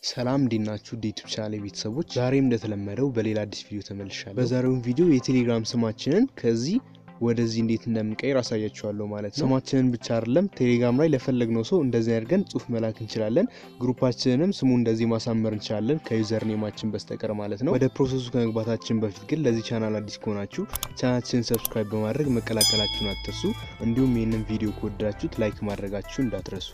ሰላም እንዴት ናችሁ? ዩቲዩብ ቻናል ቤተሰቦች፣ ዛሬም እንደተለመደው በሌላ አዲስ ቪዲዮ ተመልሻለሁ። በዛሬውም ቪዲዮ የቴሌግራም ስማችንን ከዚህ ወደዚህ እንዴት እንደምንቀይር አሳያችኋለሁ ማለት ነው። ስማችንን ብቻ አይደለም ቴሌግራም ላይ ለፈለግነው ሰው እንደዚህ አድርገን ጽሁፍ መላክ እንችላለን። ግሩፓችንንም ስሙ እንደዚህ ማሳመር እንችላለን ከዩዘር ኔማችን በስተቀር ማለት ነው። ወደ ፕሮሰሱ ከመግባታችን በፊት ግን ለዚህ ቻናል አዲስ ከሆናችሁ ቻናላችንን ሰብስክራይብ በማድረግ መቀላቀላችሁን አትርሱ። እንዲሁም ይህንን ቪዲዮ ከወደዳችሁት ላይክ ማድረጋችሁ እንዳትረሱ።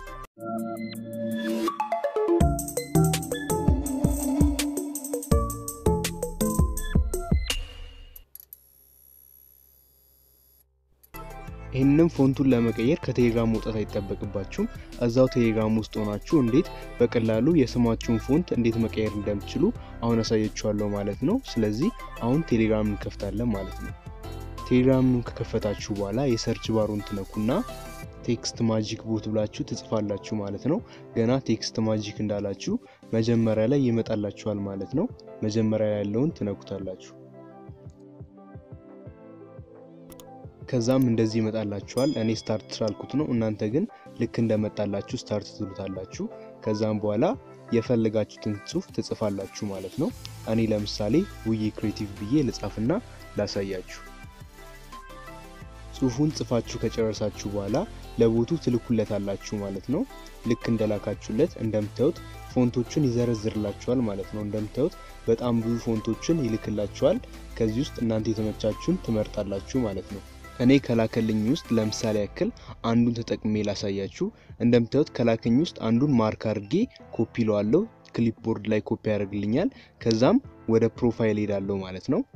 ይህንም ፎንቱን ለመቀየር ከቴሌግራም መውጣት አይጠበቅባችሁም። እዛው ቴሌግራም ውስጥ ሆናችሁ እንዴት በቀላሉ የስማችሁን ፎንት እንዴት መቀየር እንደምትችሉ አሁን አሳያችኋለሁ ማለት ነው። ስለዚህ አሁን ቴሌግራም እንከፍታለን ማለት ነው። ቴሌግራምን ከከፈታችሁ በኋላ የሰርች ባሩን ትነኩና ቴክስት ማጂክ ቦት ብላችሁ ትጽፋላችሁ ማለት ነው። ገና ቴክስት ማጂክ እንዳላችሁ መጀመሪያ ላይ ይመጣላችኋል ማለት ነው። መጀመሪያ ያለውን ትነኩታላችሁ። ከዛም እንደዚህ ይመጣላችኋል። እኔ ስታርት ስላልኩት ነው። እናንተ ግን ልክ እንደመጣላችሁ ስታርት ትሉታላችሁ። ከዛም በኋላ የፈለጋችሁትን ጽሁፍ ትጽፋላችሁ ማለት ነው። እኔ ለምሳሌ ውዬ ክሬቲቭ ብዬ ልጻፍና ላሳያችሁ። ጽሁፉን ጽፋችሁ ከጨረሳችሁ በኋላ ለቦቱ ትልኩለታላችሁ ማለት ነው። ልክ እንደላካችሁለት እንደምታዩት ፎንቶቹን ይዘረዝርላችኋል ማለት ነው። እንደምታዩት በጣም ብዙ ፎንቶችን ይልክላችኋል። ከዚህ ውስጥ እናንተ የተመቻችሁን ትመርጣላችሁ ማለት ነው። እኔ ከላከልኝ ውስጥ ለምሳሌ ያክል አንዱን ተጠቅሜ ላሳያችሁ። እንደምታዩት ከላከኝ ውስጥ አንዱን ማርክ አድርጌ ኮፒ ለዋለው ክሊፕቦርድ ላይ ኮፒ ያደርግልኛል። ከዛም ወደ ፕሮፋይል ሄዳለሁ ማለት ነው።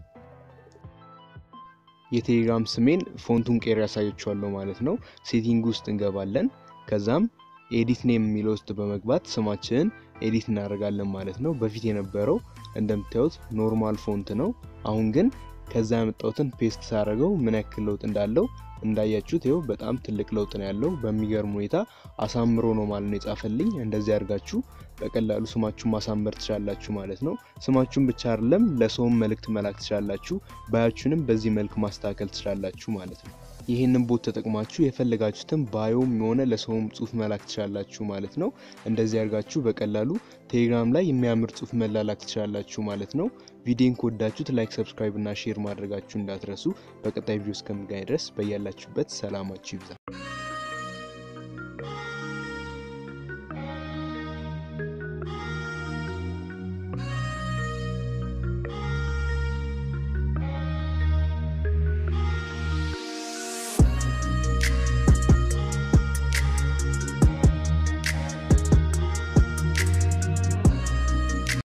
የቴሌግራም ስሜን ፎንቱን ቄር ያሳያችኋለሁ ማለት ነው። ሴቲንግ ውስጥ እንገባለን። ከዛም ኤዲት ኔም የሚለው ውስጥ በመግባት ስማችንን ኤዲት እናደርጋለን ማለት ነው። በፊት የነበረው እንደምታዩት ኖርማል ፎንት ነው። አሁን ግን ከዛ ያመጣሁትን ፔስት ሳደርገው ምን ያክል ለውጥ እንዳለው እንዳያችሁት ይኸው በጣም ትልቅ ለውጥ ነው ያለው። በሚገርም ሁኔታ አሳምሮ ነው ማለት ነው የጻፈልኝ። እንደዚህ አድርጋችሁ በቀላሉ ስማችሁን ማሳመር ትችላላችሁ ማለት ነው። ስማችሁን ብቻ አይደለም ለሰውም መልእክት መላክ ትችላላችሁ። ባያችሁንም በዚህ መልክ ማስተካከል ትችላላችሁ ማለት ነው። ይህንን ቦት ተጠቅማችሁ የፈለጋችሁትን ባዮም የሆነ ለሰውም ጽሁፍ መላክ ትችላላችሁ ማለት ነው። እንደዚህ አድርጋችሁ በቀላሉ ቴሌግራም ላይ የሚያምር ጽሁፍ መላላክ ትችላላችሁ ማለት ነው። ቪዲዮን ከወዳችሁት ላይክ፣ ሰብስክራይብ እና ሼር ማድረጋችሁ እንዳትረሱ። በቀጣይ ቪዲዮ እስከምንገናኝ ድረስ በያላችሁበት ሰላማችሁ ይብዛ።